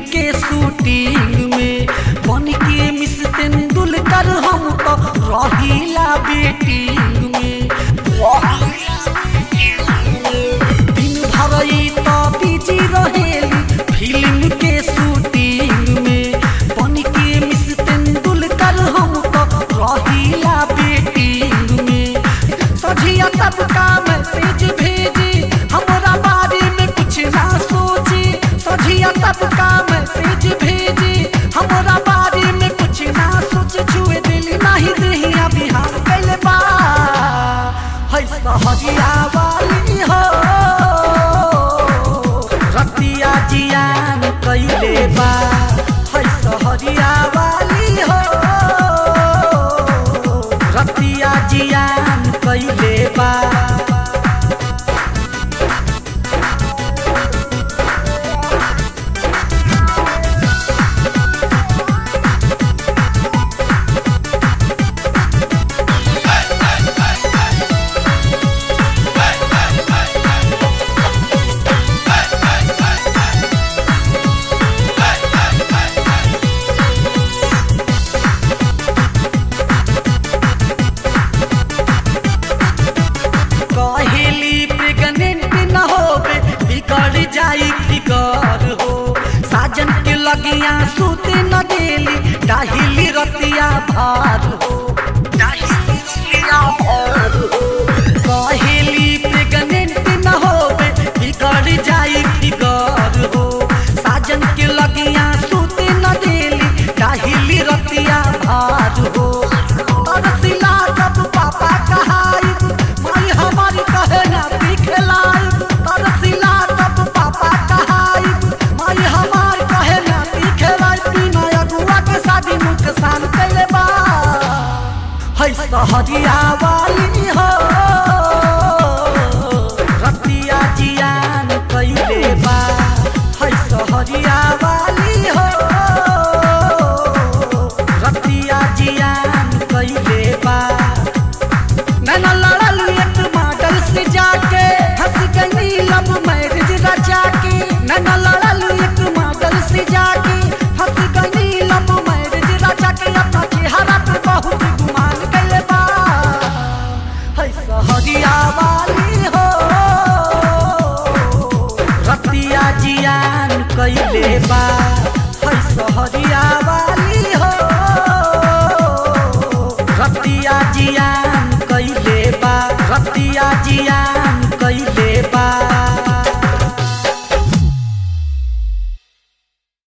के शूटिंग में बन के मिस तेंदुलकर हम तो रहीला बेटिंग में दिन भर ई तो बिजी रहेली फिल्म के शूटिंग में बन के मिस तेंदुलकर हम तो रहीला बेटिंग में सझिया सबका मैसेज भेजी हमरा बारे में कुछ ना सोची सझिया सबका मैसेज भेजी हमरा बारे में कुछ ना सोच छुए दिल नहीं दहिया बिहार कैले बा है सहजिया वाली हो रतिया जियान कैले बा है सहजिया वाली हो रतिया जियान कैले बा कहेली प्रेग्नेंट न होबे बिगड़ जाई फिकर हो साजन के लगिया सूते न देली डाहिली रतिया भार हो डाहिली रतिया भार हो कहेली प्रेग्नेंट न होबे बिगड़ जाई फिकर हो साजन के लगिया सूते न देली डाहिली रतिया भार हो तरसिला जब पापा कहाई माई हमारी कहे ना दिखलाई तरसिला जब पापा कहाई माई हमारी कहे ना दिखलाई बिना अगुआ के शादी नुकसान कैले बा है सहरिया वाली हो रतिया जियान कैले बा है सहरिया वाली हो रतिया जियान कैले बा नैना लड़ल एक मॉडल से जाके हंस गई लब मैरिज रचा के नैना लड़ल एक मॉडल से जाके हंस गई लब मैरिज रचा के अपना चेहरा पे बहुत गुमान कैले बा है सहरिया वाली हो रतिया जियान कैले बा है सहरिया वाली